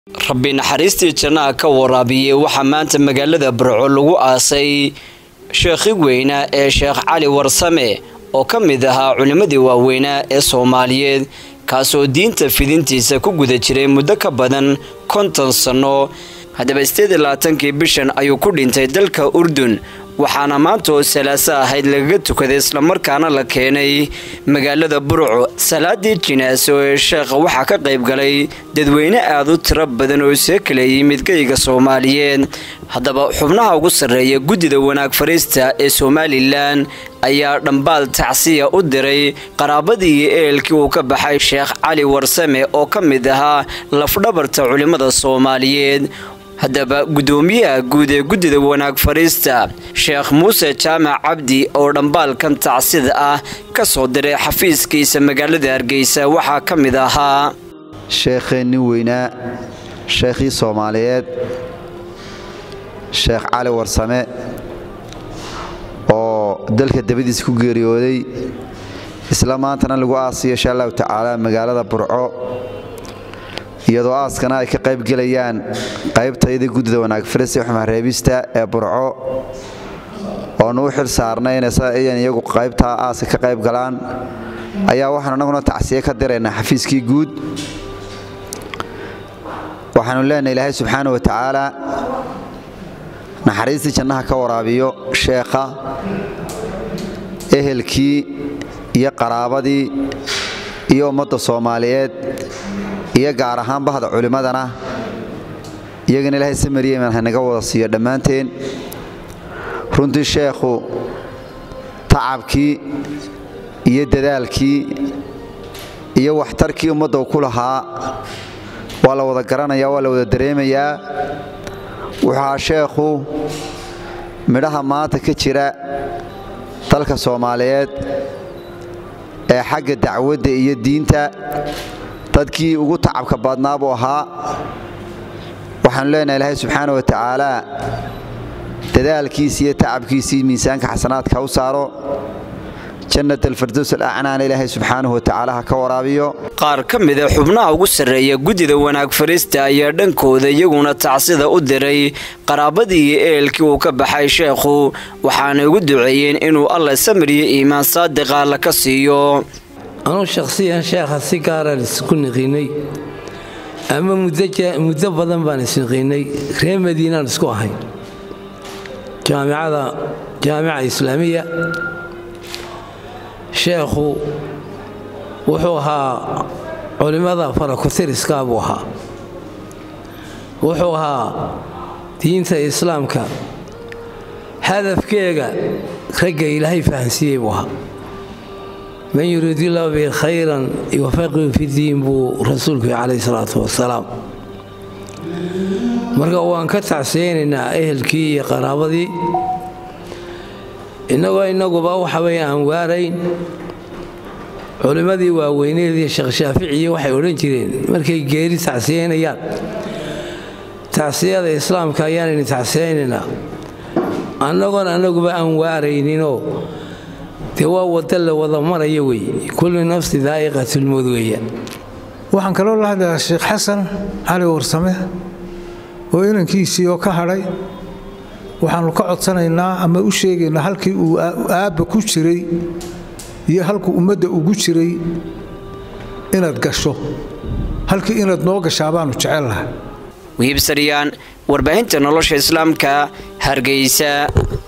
rabbi naxariistii jannaha ka waraabiyey waxaa maanta magaalada burco lagu aasay sheekhi weynaa ee sheekh cali warsame oo ka mid ahaa culimmadii waaweynaa ee soomaaliyeed kaasoo diinta fidintiisa ku guda jiray muddo ka badan konton sanno haddaba sideed iyo labaatankii bishan ayuu ku dhintay dalka urdun waxaana maanta oo salaaso ahayd lagaga tukaday islamarkaana la keenay magaalada burco salaadii jinaaso ee sheekha waxaa ka qayb galay dadweyne aada u tiro badan oo see kala yimid geyga soomaaliyeed haddaba xubnaha ugu sarreeya guddida wanaag fariista ee somalilan ayaa dhambaal tacsiya u diray qaraabadii iyo ehelkii uu ka baxay sheekh cali warsame oo ka mid ahaa lafdhabarta culimmada soomaaliyeed haddaba guddoomiyaha guud ee guddida wanaag fariista sheekh muuse jaamac cabdi oo dhambaalkan tacsida ah ka soo diray xafiiskiisa magaalada hargeysa waxaa ka mid ahaa sheekheenni weynaa sheekhii soomaaliyeed sheekh cali warsame oo dalka dabadiisa ku geeriyooday isla maantana lagu aasiyo insha allahu tacaala magaalada burco iyadoo aaskana ay ka qaybgelayaan qaybtayda guddida wanaag farista xumareebista ee burco oonu u xil saarnay inayan iyagu qaybtaa aaska ka qayb galaan ayaa waxaan annaguna tacsiye ka diraynaa xafiiskii guud waxaanu leenahay ilaahay subxaana wa tacaala naxariistii jannaha ka waraabiyo sheekha ehelkii iyo qaraabadii iyo ummadda soomaaliyeed iyo gaar ahaan bahda culimmadana iyagana ilaahay samaryeman hanaga wada siiyo dhammaanteen runtii sheekhu tacabkii iyo dadaalkii iyo waxtarkii ummadda u ku lahaa waa la wada garanayaa waa la wada dareemayaa wuxuaa sheekhu midhaha maanta ka jira dalka soomaaliyeed ee xagga dacwadda iyo diinta dadkii ugu tacabka badnaa buu ahaa waxaanu leenahay ilaahay subxaana wa tacaala dadaalkiisi iyo tacabkiisii miisaanka xasanaadka u saaro jannat alfardows alacnaana ilaahay subxaanahu wa tacaala ha ka waraabiyo qaar ka mida xubnaha ugu sarreeya guddida wanaag farista ayaa dhankooda iyaguna tacsida u diray qaraabadii iyo ehelkii uu ka baxay sheekhu waxaanay ugu duceeyeen inuu alla samiriyo iimaan saadiqa alla ka siiyo anuu shakhsiyan sheekha si gaaraan isku niqiinay ama muddo badan baan isniqiinay reer madiinaan isku ahay jaamicada jaamica islaamiya sheekhu wuxuu ahaa culimmada farakutiriska buu ahaa wuxuu ahaa diinta islaamka hadafkeega ragga ilaahay fahansiiyey buu ahaa man yuriidillahu bi khayran yuwafaqihu fidiin buu rasuulku calayh salaatu wasalaam marka waan ka tacsiyaynaynaa ehelkii iyo qaraabadii innagoo innaguba waxa weeye aan waarayn culimmadii waaweyneedii sheekh shaaficiyi waxay odhan jireen markay geeri tacsiyaynayaan tacsiyada islaamka ayaanaynu tacsiyaynaynaa annagoon annaguba aan waarayninoo dee waa wadda la wada maraya wey kullu nafsi daa'iqatulmood weeyaan waxaan kaloo la hadlayaa sheekh xasan cali warsame oo inankiisii oo ka hadhay waxaannu ka codsanaynaa ama u sheegaynaa halkii uu aabba ku jiray iyo halkuu ummadda ugu jiray inaad gasho halkii inaad noo gashaa baannu jecel lahay wiibsaryaan warbaahinta nolosha islaamka hargeysa